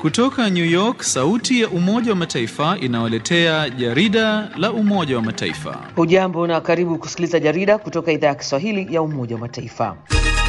Kutoka New York, sauti ya Umoja wa Mataifa inawaletea jarida la Umoja wa Mataifa. Hujambo na karibu kusikiliza jarida kutoka idhaa ya Kiswahili ya Umoja wa Mataifa.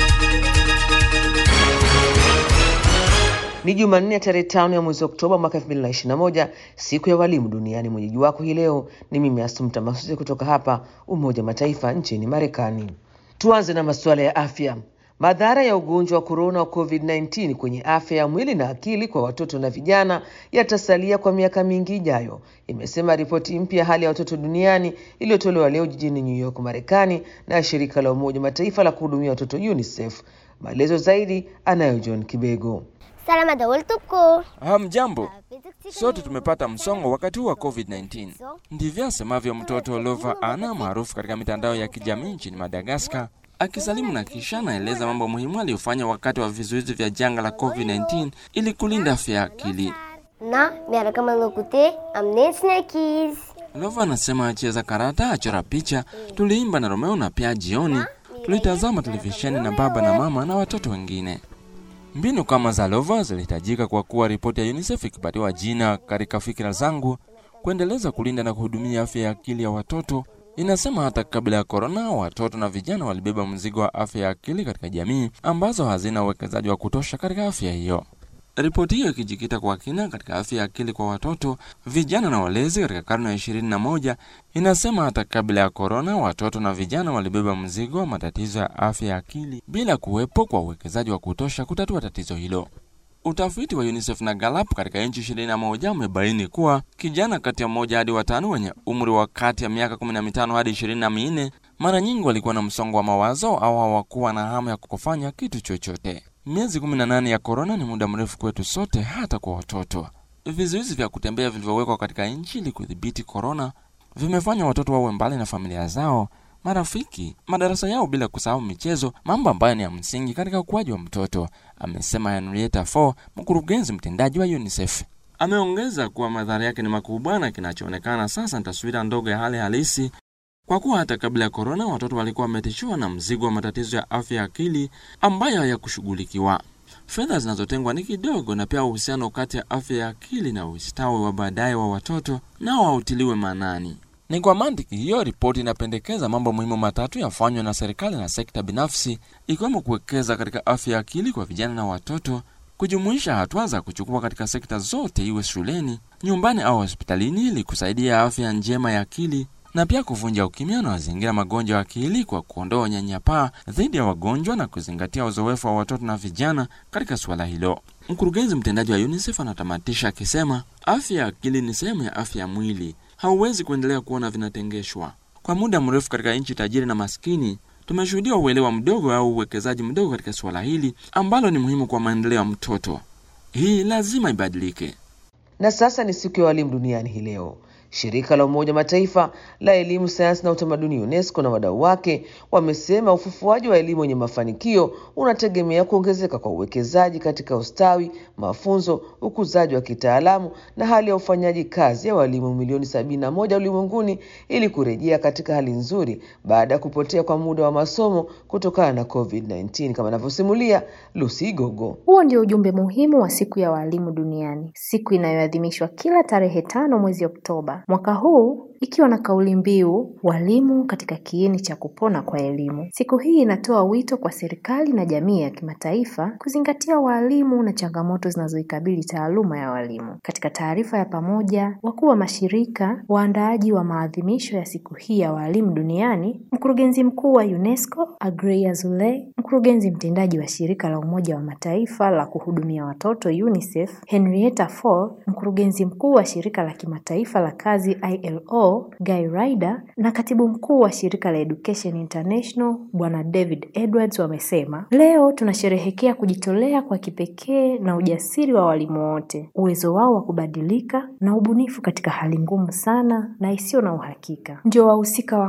Ni Jumanne ya tarehe tano ya mwezi Oktoba mwaka 2021, siku ya walimu duniani. Mwenyeji wako hii leo ni mimi Asumta Masusi kutoka hapa Umoja wa Mataifa nchini Marekani. Tuanze na masuala ya afya. Madhara ya ugonjwa wa korona wa COVID-19 kwenye afya ya mwili na akili kwa watoto na vijana yatasalia kwa miaka mingi ijayo, imesema ripoti mpya hali ya watoto duniani iliyotolewa leo jijini New York, Marekani na shirika la Umoja Mataifa la kuhudumia watoto UNICEF. Maelezo zaidi anayo John Kibego. Salama dawaltuko. Hamjambo, sote tumepata msongo wakati huu wa COVID-19. Ndivyo asemavyo mtoto Lova Ana maarufu katika mitandao ya kijamii nchini Madagaskar, akisalimu na kisha anaeleza mambo muhimu aliyofanya wakati wa vizuizi vya janga la COVID-19 ili kulinda afya ya akili. Na miaraka malokute amne snackies. Lova anasema acheza karata, achora picha, tuliimba na Romeo na pia jioni tulitazama televisheni na baba na mama na watoto wengine. Mbinu kama za Lova zilihitajika kwa kuwa ripoti ya UNICEF ikipatiwa jina katika fikira zangu kuendeleza kulinda na kuhudumia afya ya akili ya watoto. Inasema hata kabla ya korona, watoto na vijana walibeba mzigo wa afya ya akili katika jamii ambazo hazina uwekezaji wa kutosha katika afya hiyo. Ripoti hiyo ikijikita kwa kina katika afya ya akili kwa watoto, vijana na walezi katika karne ya ishirini na moja inasema hata kabla ya korona, watoto na vijana walibeba mzigo wa matatizo ya afya ya akili bila kuwepo kwa uwekezaji wa kutosha kutatua tatizo hilo. Utafiti wa UNICEF na Gallup katika nchi ishirini na moja umebaini kuwa kijana kati ya mmoja hadi watano wenye umri wa kati ya miaka kumi na mitano hadi ishirini na minne mara nyingi walikuwa na msongo wa mawazo au hawakuwa na hamu ya kufanya kitu chochote. Miezi 18 ya korona ni muda mrefu kwetu sote, hata kwa watoto. Vizuizi vya kutembea vilivyowekwa katika nchi ili kudhibiti korona vimefanya watoto wawe mbali na familia zao, marafiki, madarasa yao, bila kusahau michezo, mambo ambayo ni ya msingi katika ukuaji wa mtoto, amesema Henrietta Fore, mkurugenzi mtendaji wa UNICEF. Ameongeza kuwa madhara yake ni makubwa na kinachoonekana sasa ni taswira ndogo ya hali halisi kwa kuwa hata kabla ya korona watoto walikuwa wametishiwa na mzigo wa matatizo ya afya ya akili ambayo hayakushughulikiwa. Fedha zinazotengwa ni kidogo, na pia uhusiano kati ya afya ya akili na ustawi wa baadaye wa watoto nao hautiliwe maanani. Ni kwa mantiki hiyo, ripoti inapendekeza mambo muhimu matatu yafanywe na serikali na sekta binafsi, ikiwemo kuwekeza katika afya ya akili kwa vijana na watoto, kujumuisha hatua za kuchukua katika sekta zote, iwe shuleni, nyumbani au hospitalini, ili kusaidia afya njema ya akili na pia kuvunja ukimya na mazingira magonjwa ya akili kwa kuondoa unyanyapaa dhidi ya wagonjwa na kuzingatia uzoefu wa watoto na vijana katika suala hilo. Mkurugenzi mtendaji wa UNICEF anatamatisha akisema, afya ya akili ni sehemu ya afya ya mwili, hauwezi kuendelea kuona vinatengeshwa. Kwa muda mrefu katika nchi tajiri na maskini tumeshuhudia uelewa mdogo au uwekezaji mdogo katika suala hili ambalo ni muhimu kwa maendeleo ya mtoto. Hii lazima ibadilike. Na sasa ni siku ya walimu duniani hii leo. Shirika la Umoja Mataifa la elimu, sayansi na utamaduni UNESCO na wadau wake wamesema ufufuaji wa elimu yenye mafanikio unategemea kuongezeka kwa uwekezaji katika ustawi, mafunzo, ukuzaji wa kitaalamu na hali ya ufanyaji kazi ya walimu milioni sabini na moja ulimwenguni ili kurejea katika hali nzuri baada ya kupotea kwa muda wa masomo kutokana na COVID-19 kama anavyosimulia Lucy Gogo. Huo ndio ujumbe muhimu wa siku ya walimu duniani, siku inayoadhimishwa kila tarehe tano mwezi Oktoba mwaka huu ikiwa na kauli mbiu walimu katika kiini cha kupona kwa elimu. Siku hii inatoa wito kwa serikali na jamii ya kimataifa kuzingatia walimu na changamoto zinazoikabili taaluma ya walimu. Katika taarifa ya pamoja, wakuu wa mashirika waandaaji wa maadhimisho ya siku hii ya walimu duniani, mkurugenzi mkuu wa UNESCO Agrey Azoulay, mkurugenzi mtendaji wa shirika la Umoja wa Mataifa la kuhudumia watoto UNICEF Henrietta Fore, mkurugenzi mkuu wa shirika la kimataifa la kazi ILO Guy Ryder na katibu mkuu wa shirika la Education International Bwana David Edwards wamesema, leo tunasherehekea kujitolea kwa kipekee na ujasiri wa walimu wote, uwezo wao wa kubadilika na ubunifu katika hali ngumu sana na isiyo na uhakika. Ndio wahusika wakuu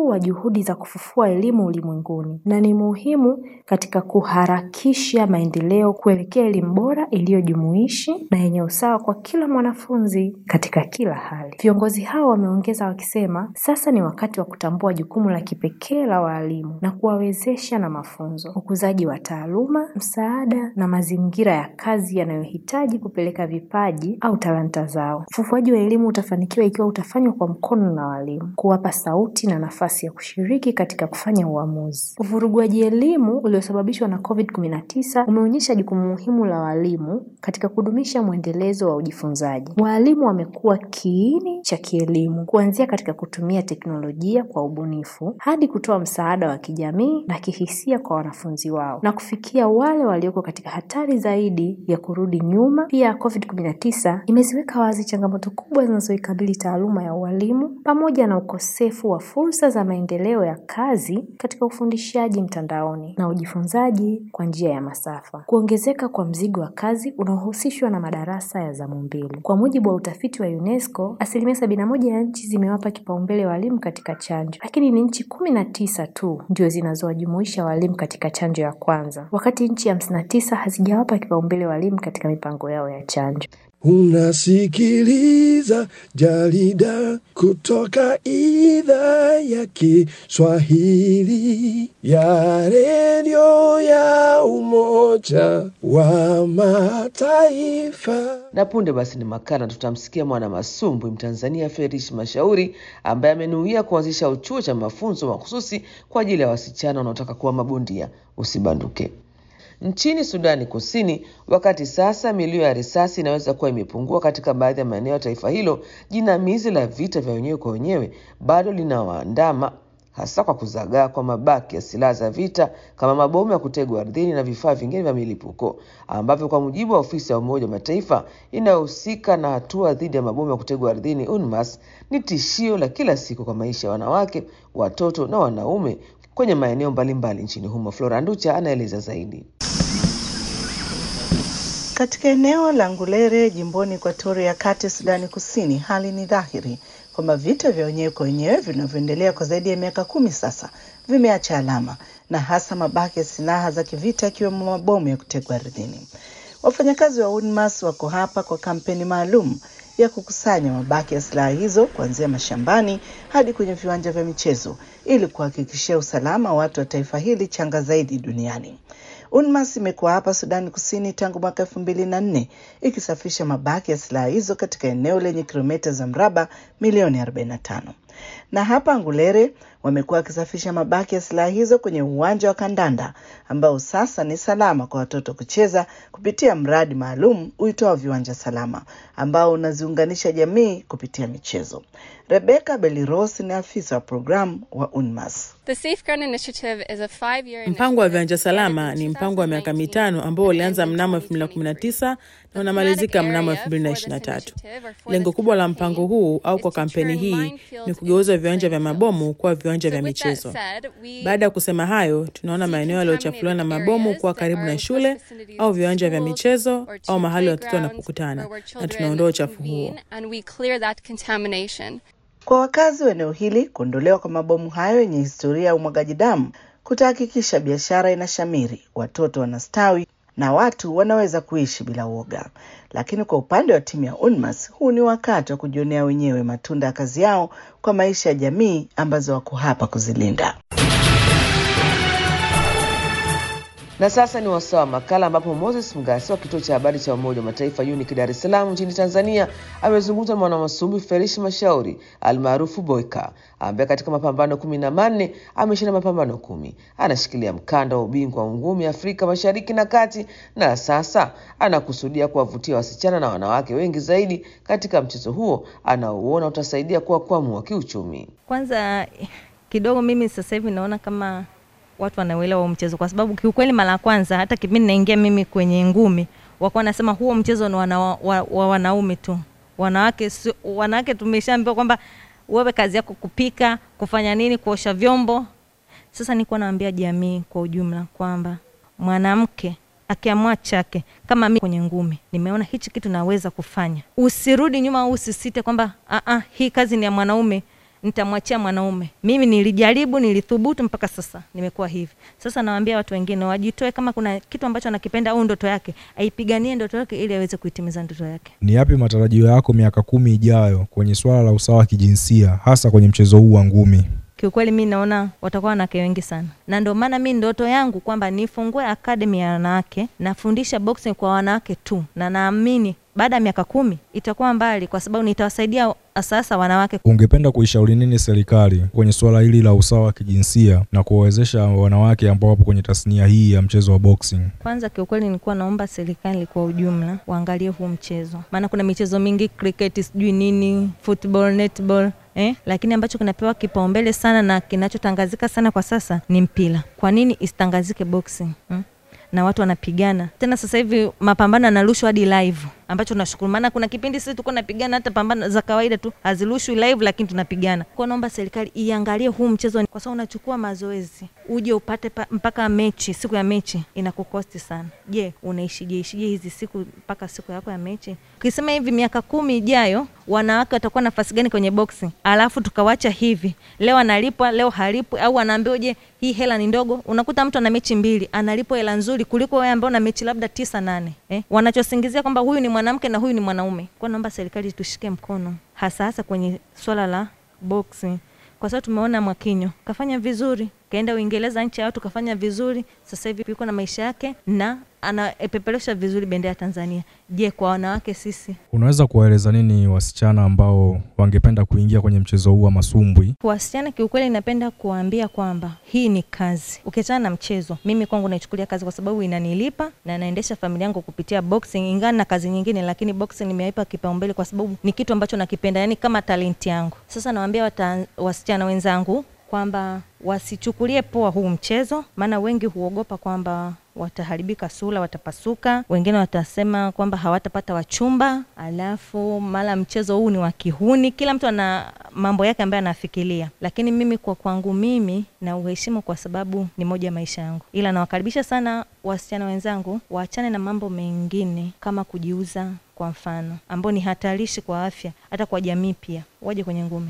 mkuu wa juhudi za kufufua elimu ulimwenguni na ni muhimu katika kuharakisha maendeleo kuelekea elimu bora iliyojumuishi na yenye usawa kwa kila mwanafunzi katika kila hali. Viongozi hao wameongeza wakisema, sasa ni wakati wa kutambua jukumu la kipekee la waalimu na kuwawezesha na mafunzo, ukuzaji wa taaluma, msaada na mazingira ya kazi yanayohitaji kupeleka vipaji au talanta zao. Ufufuaji wa elimu utafanikiwa ikiwa utafanywa kwa mkono na walimu, kuwapa sauti na nafasi ya kushiriki katika kufanya uamuzi. Uvuruguaji elimu uliosababishwa na COVID-19 umeonyesha jukumu muhimu la walimu katika kudumisha mwendelezo wa ujifunzaji. Waalimu wamekuwa kiini cha kielimu, kuanzia katika kutumia teknolojia kwa ubunifu hadi kutoa msaada wa kijamii na kihisia kwa wanafunzi wao na kufikia wale walioko katika hatari zaidi ya kurudi nyuma. Pia COVID-19 imeziweka wazi changamoto kubwa zinazoikabili taaluma ya ualimu pamoja na ukosefu wa fursa za maendeleo ya kazi katika ufundishaji mtandaoni na ujifunzaji kwa njia ya masafa. Kuongezeka kwa mzigo wa kazi unaohusishwa na madarasa ya zamu mbili. Kwa mujibu wa utafiti wa UNESCO, asilimia sabini na moja ya nchi zimewapa kipaumbele walimu katika chanjo, lakini ni nchi kumi na tisa tu ndio zinazowajumuisha walimu katika chanjo ya kwanza, wakati nchi hamsini na tisa hazijawapa kipaumbele walimu katika mipango yao ya chanjo. Unasikiliza jarida kutoka idhaa ya Kiswahili ya redio ya Umoja wa Mataifa. Na punde basi ni makala, tutamsikia mwana masumbwi Mtanzania Ferish Mashauri ambaye amenuia kuanzisha uchuo cha mafunzo mahususi kwa ajili ya wasichana wanaotaka kuwa mabondia. Usibanduke. Nchini Sudani Kusini, wakati sasa milio ya risasi inaweza kuwa imepungua katika baadhi ya maeneo ya taifa hilo, jinamizi la vita vya wenyewe kwa wenyewe bado linawaandama hasa kwa kuzagaa kwa mabaki ya silaha za vita kama mabomu ya kutegwa ardhini na vifaa vingine vya milipuko ambavyo kwa mujibu wa ofisi ya Umoja wa Mataifa inayohusika na hatua dhidi ya mabomu ya kutegwa ardhini UNMAS ni tishio la kila siku kwa maisha ya wanawake, watoto na wanaume kwenye maeneo mbalimbali nchini humo. Flora Nducha anaeleza zaidi. Katika eneo la Ngulere jimboni Ekuatoria ya kati Sudani Kusini, hali ni dhahiri kwamba vita vya wenyewe kwa wenyewe vinavyoendelea kwa zaidi ya miaka kumi sasa vimeacha alama na hasa mabaki ya silaha za kivita ikiwemo mabomu ya kutegwa ardhini. Wafanyakazi wa UNMAS wako hapa kwa kampeni maalum ya kukusanya mabaki ya silaha hizo kuanzia mashambani hadi kwenye viwanja vya michezo ili kuhakikishia usalama wa watu wa taifa hili changa zaidi duniani. UNMAS imekuwa hapa Sudani Kusini tangu mwaka elfu mbili na nne ikisafisha mabaki ya silaha hizo katika eneo lenye kilomita za mraba milioni 45 na hapa Ngulere wamekuwa wakisafisha mabaki ya silaha hizo kwenye uwanja wa kandanda ambao sasa ni salama kwa watoto kucheza kupitia mradi maalum uitwao Viwanja Salama ambao unaziunganisha jamii kupitia michezo. Rebecca Beliros ni afisa wa programu wa UNMAS. Mpango wa viwanja salama ni mpango wa miaka mitano ambao ulianza mnamo 2019 na unamalizika mnamo 2023. Lengo kubwa la mpango huu au kwa kampeni hii ni kugeuza viwanja vya mabomu kuwa viwanja vya michezo. Baada ya kusema hayo, tunaona maeneo yaliyochafuliwa na mabomu kuwa karibu na shule au viwanja vya michezo au mahali watoto wanapokutana, na tunaondoa uchafu huo. Kwa wakazi wa eneo hili, kuondolewa kwa mabomu hayo yenye historia ya umwagaji damu kutahakikisha biashara inashamiri, watoto wanastawi na watu wanaweza kuishi bila uoga. Lakini kwa upande wa timu ya UNMAS, huu ni wakati wa kujionea wenyewe matunda ya kazi yao kwa maisha ya jamii ambazo wako hapa kuzilinda. Na sasa ni wasaa wa makala ambapo Moses Mgasi wa kituo cha habari cha Umoja wa Mataifa UNIC Dar es Salaam nchini Tanzania amezungumza na mwanamasumbwi Ferish Mashauri almaarufu Boyka ambaye katika mapambano kumi na manne ameshinda mapambano kumi. Anashikilia mkanda wa ubingwa wa ngumi Afrika Mashariki na Kati, na sasa anakusudia kuwavutia wasichana na wanawake wengi zaidi katika mchezo huo anaouona utasaidia kuwakwamua kiuchumi. Kwanza kidogo, mimi sasa hivi naona kama watu wanauelewa huo mchezo, kwa sababu kiukweli, mara ya kwanza hata kipindi naingia mimi kwenye ngumi, wakuwa nasema huo mchezo ni wana, wa, wa wanaume tu, wanawake si, wanawake tumeshaambiwa kwamba wewe kazi yako kupika, kufanya nini, kuosha vyombo. Sasa nilikuwa naambia jamii kwa ujumla kwamba mwanamke akiamua chake kama mimi kwenye ngumi nimeona hichi kitu naweza kufanya, usirudi nyuma au usisite kwamba hii kazi ni ya mwanaume nitamwachia mwanaume. Mimi nilijaribu, nilithubutu, mpaka sasa nimekuwa hivi. Sasa nawaambia watu wengine wajitoe, kama kuna kitu ambacho anakipenda au ndoto yake, aipiganie ndoto yake ili aweze kuitimiza ndoto yake. Ni yapi matarajio yako miaka kumi ijayo kwenye swala la usawa wa kijinsia hasa kwenye mchezo huu wa ngumi? Kiukweli mi naona watakuwa wanawake wengi sana, na ndio maana mi ndoto yangu kwamba nifungue akademi ya wanawake, nafundisha boxing kwa wanawake tu, na naamini baada ya miaka kumi itakuwa mbali, kwa sababu nitawasaidia sasa wanawake. Ungependa kuishauri nini serikali kwenye suala hili la usawa wa kijinsia na kuwawezesha wanawake ambao wapo kwenye tasnia hii ya mchezo wa boxing? Kwanza kiukweli, nilikuwa naomba serikali kwa ujumla waangalie huu mchezo, maana kuna michezo mingi, cricket, sijui nini, football, netball Eh, lakini ambacho kinapewa kipaumbele sana na kinachotangazika sana kwa sasa ni mpira. Kwa nini isitangazike boxing hmm? na watu wanapigana tena. Sasa hivi mapambano yanarushwa hadi live, ambacho tunashukuru, maana kuna kipindi sisi tulikuwa napigana hata pambano za kawaida tu hazirushwi live, lakini tunapigana. Kwa naomba serikali iangalie huu mchezo, kwa sababu unachukua mazoezi uje upate pa, mpaka mechi, siku ya mechi inakukosti sana. Je, unaishije ishije hizi siku mpaka siku yako ya mechi? Ukisema hivi miaka kumi ijayo wanawake watakuwa nafasi gani kwenye boxing, alafu tukawacha hivi, leo analipwa leo halipwi, au anaambiwa je, hii hela ni ndogo. Unakuta mtu ana mechi mbili analipwa hela nzuri kuliko wewe ambaye una mechi labda tisa nane, eh? Wanachosingizia kwamba huyu ni mwanamke na huyu ni mwanaume. Kwa naomba serikali tushike mkono, hasa hasa kwenye swala la boxing, kwa sababu tumeona Mwakinyo kafanya vizuri, kaenda Uingereza, nchi ya watu, kafanya vizuri. Sasa hivi yuko na maisha yake na anapeperusha vizuri bendera ya Tanzania. Je, kwa wanawake sisi Unaweza kuwaeleza nini wasichana ambao wangependa kuingia kwenye mchezo huu wa masumbwi? Wasichana kiukweli, napenda kuwaambia kwamba hii ni kazi, ukiachana na mchezo. Mimi kwangu naichukulia kazi kwa sababu inanilipa na naendesha familia yangu kupitia boxing, ingawa na kazi nyingine, lakini boxing nimeipa kipaumbele kwa sababu ni kitu ambacho nakipenda, yani kama talenti yangu. Sasa nawaambia wasichana wenzangu kwamba wasichukulie poa huu mchezo, maana wengi huogopa kwamba wataharibika sura, watapasuka. Wengine watasema kwamba hawatapata wachumba, alafu mara mchezo huu ni wa kihuni. Kila mtu ana mambo yake ambayo anafikiria, lakini mimi kwa kwangu mimi na uheshimu kwa sababu ni moja ya maisha yangu, ila nawakaribisha sana wasichana wenzangu waachane na mambo mengine kama kujiuza, kwa mfano, ambao ni hatarishi kwa afya, hata kwa jamii pia, waje kwenye ngumi.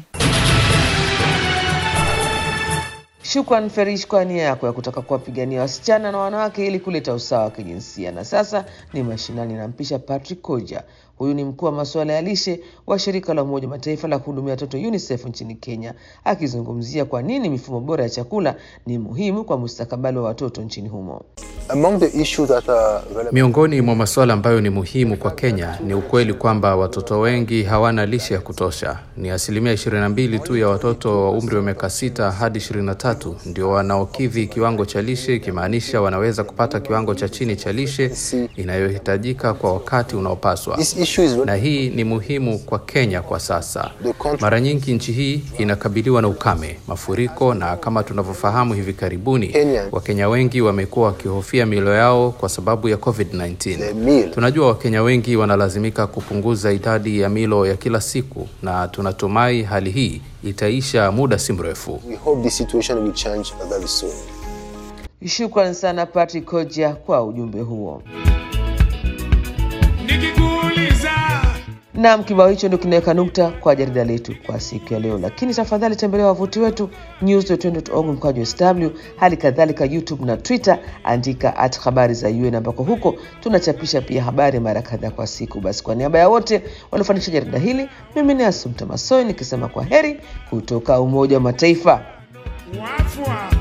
Shukran Ferish kwa nia yako ya kutaka kuwapigania wasichana na wanawake ili kuleta usawa wa kijinsia. Na sasa ni mashinani, nampisha Patrick Koja. Huyu ni mkuu wa masuala ya lishe wa shirika la Umoja Mataifa la kuhudumia watoto UNICEF nchini Kenya, akizungumzia kwa nini mifumo bora ya chakula ni muhimu kwa mustakabali wa watoto nchini humo. Among the issues that are relevant... Miongoni mwa masuala ambayo ni muhimu kwa Kenya ni ukweli kwamba watoto wengi hawana lishe ya kutosha. Ni asilimia 22 tu ya watoto wa umri wa miaka sita hadi 23 ndio wanaokidhi kiwango cha lishe, ikimaanisha wanaweza kupata kiwango cha chini cha lishe inayohitajika kwa wakati unaopaswa. Na hii ni muhimu kwa Kenya kwa sasa. Mara nyingi nchi hii inakabiliwa na ukame, mafuriko, na kama tunavyofahamu hivi karibuni, Wakenya wengi wamekuwa wakihofia milo yao kwa sababu ya COVID-19. Tunajua Wakenya wengi wanalazimika kupunguza idadi ya milo ya kila siku, na tunatumai hali hii itaisha muda si mrefu. We hope the situation will change very soon. Shukran sana Patrick Koja kwa ujumbe huo. Naam, kibao hicho ndio kinaweka nukta kwa jarida letu kwa siku ya leo, lakini tafadhali tembelea wavuti wetu news.org mkwaju sw, hali kadhalika YouTube na Twitter, andika at habari za UN, ambako huko tunachapisha pia habari mara kadhaa kwa siku. Basi kwa niaba ya wote waliofanikisha jarida hili, mimi ni Asumta Masoi nikisema kwa heri kutoka Umoja wa Mataifa. Wafwa.